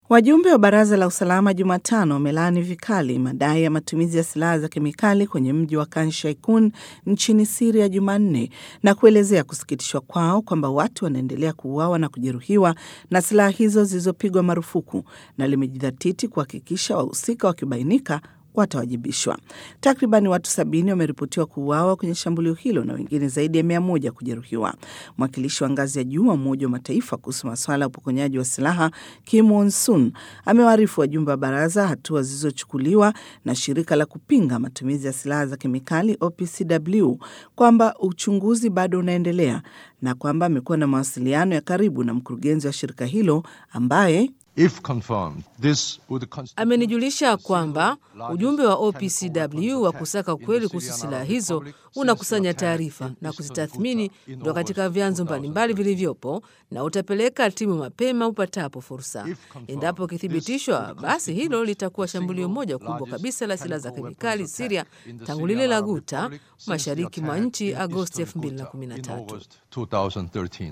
Wajumbe wa baraza la usalama Jumatano wamelaani vikali madai ya matumizi ya silaha za kemikali kwenye mji wa Khan Sheikhoun nchini Siria Jumanne na kuelezea kusikitishwa kwao kwamba watu wanaendelea kuuawa na kujeruhiwa na silaha hizo zilizopigwa marufuku na limejidhatiti kuhakikisha wahusika wakibainika watawajibishwa. Takriban watu sabini wameripotiwa kuuawa kwenye shambulio hilo na wengine zaidi ya mia moja kujeruhiwa. Mwakilishi wa ngazi ya juu wa Umoja wa Mataifa kuhusu masuala ya upokonyaji wa silaha Kim Won Sun amewaarifu wajumbe wa baraza hatua zilizochukuliwa na shirika la kupinga matumizi ya silaha za kemikali OPCW kwamba uchunguzi bado unaendelea na kwamba amekuwa na mawasiliano ya karibu na mkurugenzi wa shirika hilo ambaye If confirmed, this would constitute Amenijulisha kwamba ujumbe wa OPCW wa kusaka ukweli kuhusu silaha hizo unakusanya taarifa na kuzitathmini kutoka katika vyanzo mbalimbali vilivyopo na utapeleka timu mapema upatapo fursa. Endapo ikithibitishwa, basi hilo litakuwa shambulio moja kubwa kabisa la silaha za kemikali Siria tangu lile la Guta mashariki mwa nchi Agosti 2013. August 2013.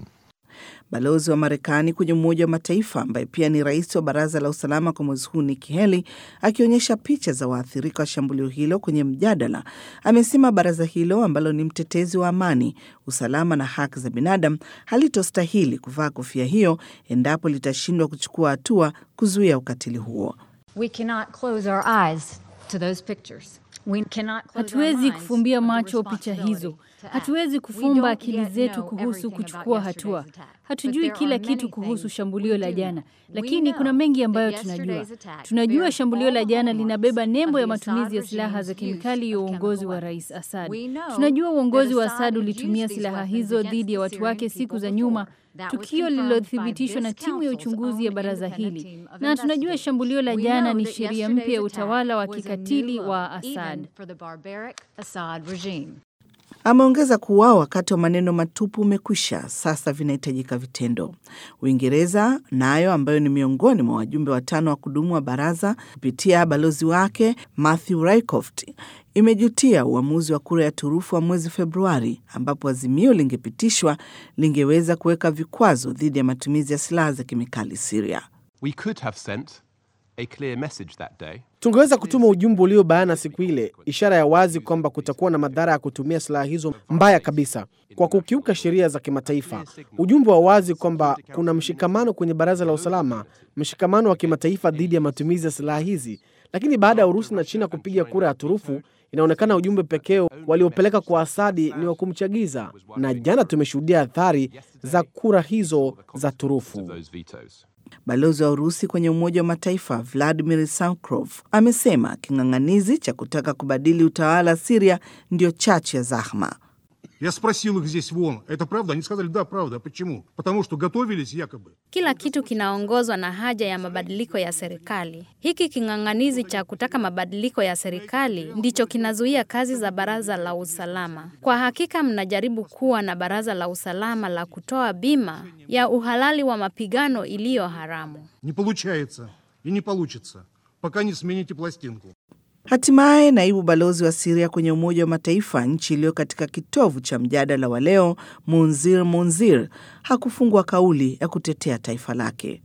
Balozi wa Marekani kwenye Umoja wa Mataifa ambaye pia ni rais wa Baraza la Usalama kwa mwezi huu Nikki Haley akionyesha picha za waathirika wa shambulio hilo kwenye mjadala, amesema baraza hilo ambalo ni mtetezi wa amani, usalama na haki za binadamu halitostahili kuvaa kofia hiyo endapo litashindwa kuchukua hatua kuzuia ukatili huo. We cannot close our eyes to those pictures. We cannot close our Hatuwezi minds kufumbia to the macho picha hizo. responsibility to act. Hatuwezi We kufumba don't akili yet zetu know kuhusu everything about kuchukua yesterday's hatua. attack. But Hatujui there kila are kitu many kuhusu things shambulio we la do. jana, We lakini kuna know mengi ambayo that tunajua. yesterday's attack Tunajua bears shambulio all la the jana hallmarks linabeba of nembo the ya matumizi ya Assad silaha za regime's kemikali ya use of uongozi chemical wa weapons. Rais Assad. We know Tunajua uongozi that wa Assad Assad had ulitumia used these silaha weapons hizo against dhidi ya the watu Syrian wake siku people za before. nyuma, That was tukio confirmed lililothibitishwa by na this timu ya council's uchunguzi ya own baraza independent hili, team of na tunajua investigators. shambulio la We jana know ni that sheria mpya ya yesterday's utawala wa attack was a kikatili new wa low, Assad. even for the barbaric Assad regime. Ameongeza kuwa wakati wa maneno matupu umekwisha, sasa vinahitajika vitendo. Uingereza nayo ambayo ni miongoni mwa wajumbe watano wa kudumu wa baraza kupitia balozi wake Matthew Rycroft imejutia uamuzi wa kura ya turufu wa mwezi Februari, ambapo azimio lingepitishwa lingeweza kuweka vikwazo dhidi ya matumizi ya silaha za kemikali Siria. We could have sent a clear message that day. Tungeweza kutuma ujumbe ulio bayana siku ile, ishara ya wazi kwamba kutakuwa na madhara ya kutumia silaha hizo mbaya kabisa kwa kukiuka sheria za kimataifa. Ujumbe wa wazi kwamba kuna mshikamano kwenye Baraza la Usalama, mshikamano wa kimataifa dhidi ya matumizi ya silaha hizi. Lakini baada ya Urusi na China kupiga kura ya turufu, inaonekana ujumbe pekee waliopeleka kwa Asadi ni wa kumchagiza, na jana tumeshuhudia athari za kura hizo za turufu. Those vetoes. Balozi wa Urusi kwenye Umoja wa Mataifa Vladimir Sankrov amesema king'ang'anizi cha kutaka kubadili utawala Siria ndio chachu ya zahma. Я спросил их здесь вон, это правда? Они сказали, да, правда. Почему? Потому что готовились якобы. Kila kitu kinaongozwa na haja ya mabadiliko ya serikali. Hiki king'ang'anizi cha kutaka mabadiliko ya serikali ndicho kinazuia kazi za baraza la usalama. Kwa hakika, mnajaribu kuwa na baraza la usalama la kutoa bima ya uhalali wa mapigano iliyo haramu. Не получается и не получится, пока не смените пластинку. Hatimaye naibu balozi wa Siria kwenye Umoja wa Mataifa, nchi iliyo katika kitovu cha mjadala wa leo, Munzir Munzir hakufungwa kauli ya kutetea taifa lake.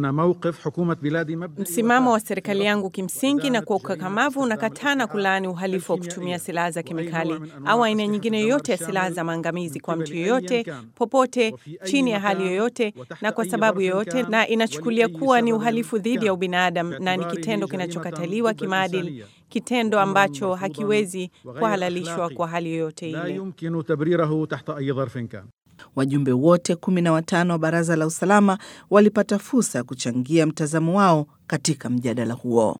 Msimamo wa serikali yangu kimsingi na kwa ukakamavu unakataa na kulaani uhalifu wa kutumia silaha za kemikali au aina nyingine yoyote ya silaha za maangamizi kwa mtu yoyote popote chini ya hali yoyote na kwa sababu yoyote, na inachukulia kuwa ni uhalifu dhidi ya ubinadamu na ni kitendo kinachokataliwa kimaadili, kitendo ambacho hakiwezi kuhalalishwa kwa hali yoyote ile. Wajumbe wote kumi na watano wa Baraza la Usalama walipata fursa ya kuchangia mtazamo wao katika mjadala huo.